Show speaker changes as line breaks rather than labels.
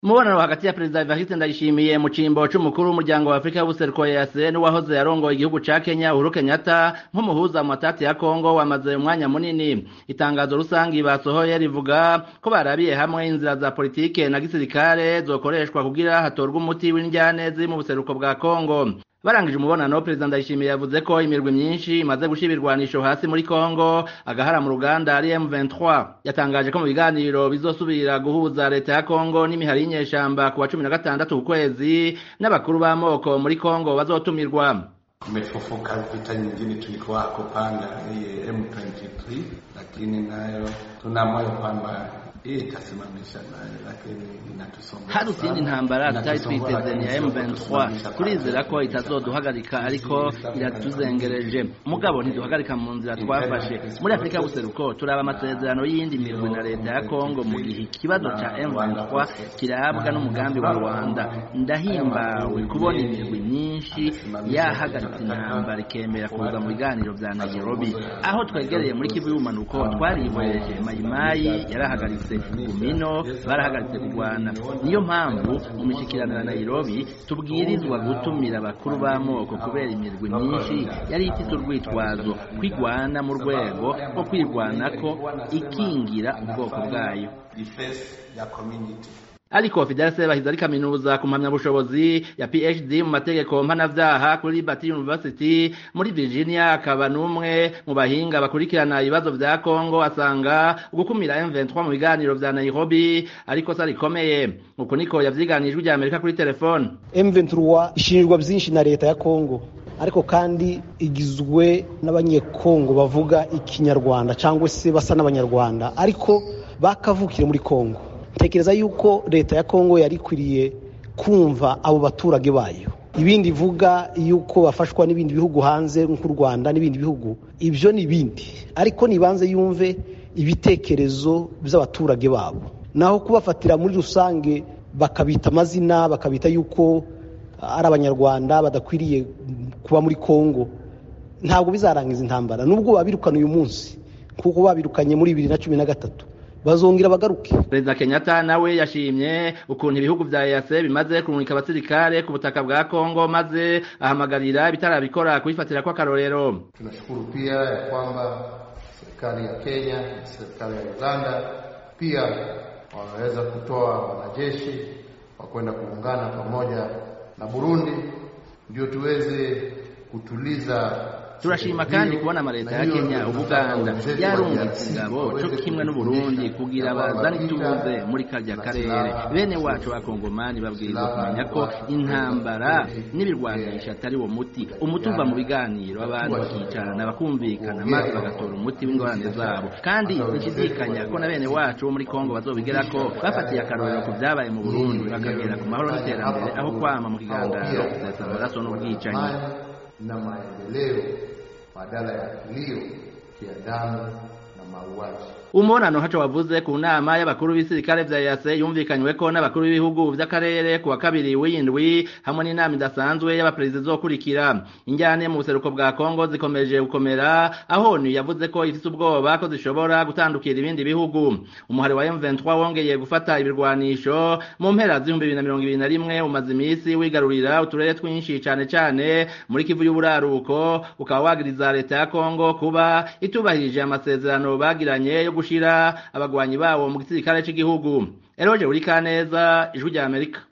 umubonano hagati ya perezida Evariste Ndayishimiye mu cimbo c'umukuru w'umuryango wa Afrika y'ubuseruko EAC n'uwahoze yarongoye igihugu ca Kenya Uhuru Kenyatta nk'umuhuza mu matati ya Kongo wamaze umwanya munini itangazo rusangi basohoye rivuga ko barabiye hamwe inzira za politike na gisirikare zokoreshwa kugira hatorwe umuti w'indyane ziri mu buseruko bwa Kongo barangije umubonano perezida ndayishimiye yavuze ko imirwi myinshi imaze gushira ibirwanisho hasi muri Kongo agahara mu ruganda ari M23 yatangaje ko mu biganiro bizosubira guhuza leta ya Kongo n'imihari y'inyeshamba ku wa cumi na gatandatu ku kwezi n'abakuru b'amoko muri Kongo bazotumirwa
Kumefufuka vita nyingine tulikuwa kupanga hii M23, lakini nayo tuna moyo kwamba hii itasimamisha nayo, lakini inatusonga.
hari izindi ntambara tutari twiteze ni ya M23 turizera ko itazoduhagarika ariko iratuzengereje mugabo ntiduhagarika mu nzira twafashe muri Afrika y'ubuseruko turaba amasezerano y'iyindi mirwi na leta ya Kongo mu gihe ikibazo ca M23 kirabwa n'umugambi wa Rwanda ndahimbawe kubona imirwi myinshi yahagaritse intambara ikemera kuza mu biganiro vya Nairobi aho twegereye muri Kivu y'ubumanuko twarihweje Mayimayi yarahagaritse Gumino barahagaritse kurwana niyo mpamvu mu mishikirano ya Nairobi tubwirizwa gutumira abakuru b'amoko kubera imirwi myinshi yari ifite urwitwazo kwigwana mu rwego rwo kwirwanako ikingira ubwoko bwayo
Defense ya community.
ariko Fidel Sebahizi ari kaminuza ku mpamyabushobozi ya PhD mu mategeko mpanavyaha kuri Liberty University muri Virginia akaba n'umwe mu bahinga bakurikirana ibibazo vya Kongo asanga ugukumira M23 mu biganiro vya Nairobi ariko sari rikomeye uko niko yavyiganijwe rya Amerika kuri telefone
M23 ishinjwa byinshi na leta ya Kongo ariko kandi igizwe n'abanyekongo bavuga ikinyarwanda cyangwa se basa n'abanyarwanda ariko bakavukire muri Kongo tekereza yuko leta ya Kongo yari ikwiriye kumva abo baturage bayo ibindi ivuga yuko bafashwa n'ibindi bihugu hanze nk'u Rwanda n'ibindi bihugu ibyo ni ibindi ariko nibanze yumve ibitekerezo by'abaturage babo naho kubafatira muri rusange bakabita amazina bakabita yuko ari abanyarwanda badakwiriye kuba muri Kongo ntabwo bizarangiza intambara nubwo babirukana uyu munsi kuko babirukanye muri bibiri na cumi na gatatu bazongera bagaruke
perezida kenyatta nawe yashimye ukuntu ibihugu vya EAC bimaze kurungika abasirikare ku butaka bwa Kongo maze ahamagarira ibitarabikora kubifatira kwa karorero
tunashukuru pia ya kwamba serikali ya Kenya na serikali ya Uganda pia wameweza kutoa wanajeshi wa kwenda kuungana pamoja na Burundi ndio tuweze kutuliza
turashima kandi kubona amaleta ya Kenya ubuganda yarungitse ingabo co kimwe n'uburundi kugira bazane ituze muri karya karere bene wacu bakongomani babwirizwa kumenya ko intambara n'ibirwanisha atari wo muti umuti uva mu biganiro abantu bakicarana bakumvikana maze bagatora umuti w'ingorane zabo kandi nshidikanya ko na bene wacu bo muri kongo bazobigerako bafatiye akarorero ku vyabaye mu burundi bakagera ku mahoro n'iterambere aho kwama mu kigandaro gusesa amaraso n'ubwicanyi
na maendeleo badala ya kilio kia damu na mauaji.
umubonano haco wavuze ku nama y'abakuru b'isirikare vya EAC yumvikanyweko n'abakuru b'ibihugu vy'akarere ku wa kabiri w'indwi hamwe n'inama idasanzwe y'abaperezida izokurikira injyane mu buseruko bwa Kongo zikomeje gukomera aho ONU yavuze ko ifise ubwoba ko zishobora gutandukira ibindi bihugu umuhari wa M23 wongeye gufata ibirwanisho mu mpera z'ibihumbi bibiri na mirongo ibiri na rimwe umaze imisi wigarurira uturere twinshi cane cane muri Kivu y'uburaruko ukaba wagiriza leta ya Kongo kuba itubahirije amasezerano bagiranye yo gushira abagwanyi bawo mu gisirikare c'igihugu Eroje Urikaneza ijwi rya Amerika